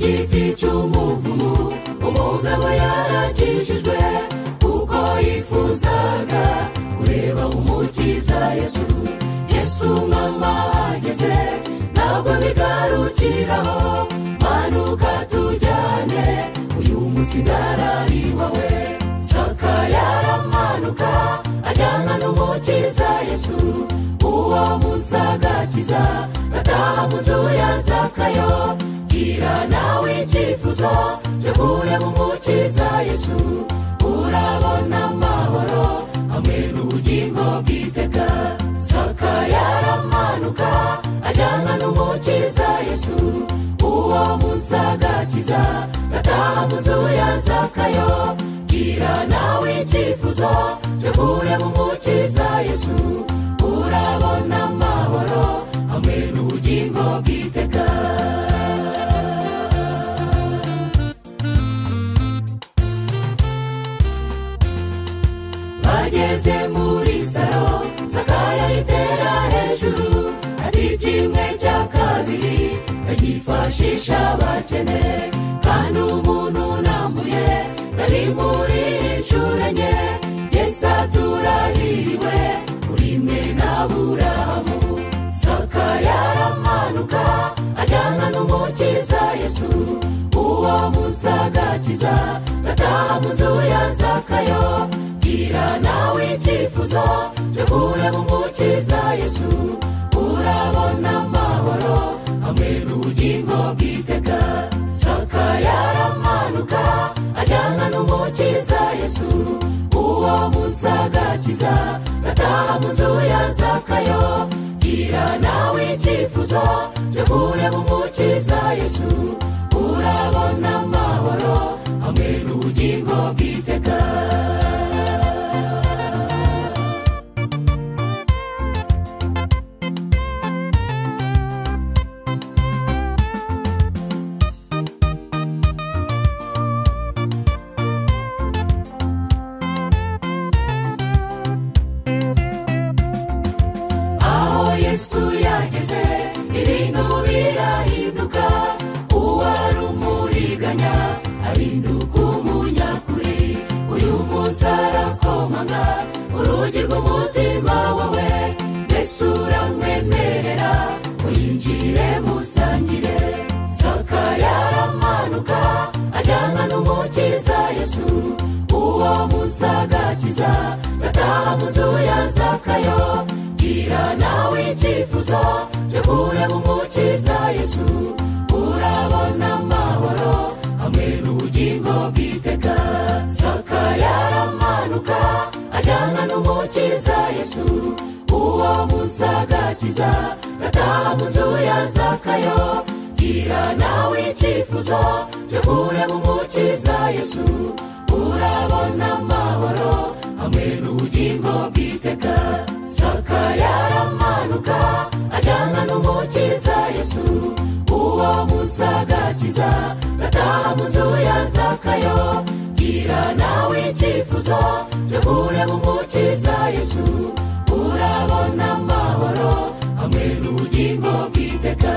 giti cy'umuvumu umugabo yarakijijwe kuko yifuzaga kureba umukiza yesu yesu mama ahageze ntabwo bigarukiraho manuka tujyane uyu munsi ndarari iwawe saka yaramanuka ajyana n'umukiza yesu uwo munsi agakiza gataha mu nzu ya zakayo gira nawe icyifuzo cyo kureba umukiza yesu urabona amahoro hamwe n'ubugingo bwiteka saka yaramanuka ajyana n'umukiza yesu uwo munsi agakiza gataha mu nzu ya zakayo gira nawe icyifuzo cyo kureba umukiza yesu urabona amahoro hamwe n'ubugingo bwiteka bageze muri saro sakaya itera hejuru hari kimwe cya kabiri bagifashisha bakene kandi umuntu unambuye ari muri inshuro enye yesi aturahiriwe uri mwe n'aburahamu saka yaramanuka ajyana n'umukiza yesu uwo munsi agakiza gataha mu nzu ya zakayo gira nawe icyifuzo cyo kureba umukiza yesu urabona amahoro hamwe n'ubugingo bwiteka saka yaramanuka ajyana n'umukiza yesu uwo munsi agakiza gataha mu nzu ya zakayo gira nawe icyifuzo cyo kureba umukiza yesu urabona amahoro hamwe n'ubugingo bwiteka aho yesu yageze ibintu birahinduka uwari umuriganya ahinduka umunyakuri uyu munsi arakomanga urugi rw'umutima wawe mbese uramwemerera uyinjire musangire saka yaramanuka ajyana n'umukiza yesu uwo munsi agakiza gataha mu nzu ya zakayo gira nawe icyifuzo cyo kureba umukiza yesu urabona amahoro hamwe n'ubugingo bwiteka saka yaramanuka ajyana n'umukiza yesu uwo munsi agakiza gataha mu nzu ya zakayo gira nawe icyifuzo cyo kureba umukiza yesu urabona amahoro hamwe n'ubugingo bwiteka saka yaramanuka ajyana n'umukiza yesu uwo munsi agakiza gataha mu nzu ya zakayo gira nawe icyifuzo cyo kureba umukiza yesu urabona amahoro hamwe n'ubugingo bwiteka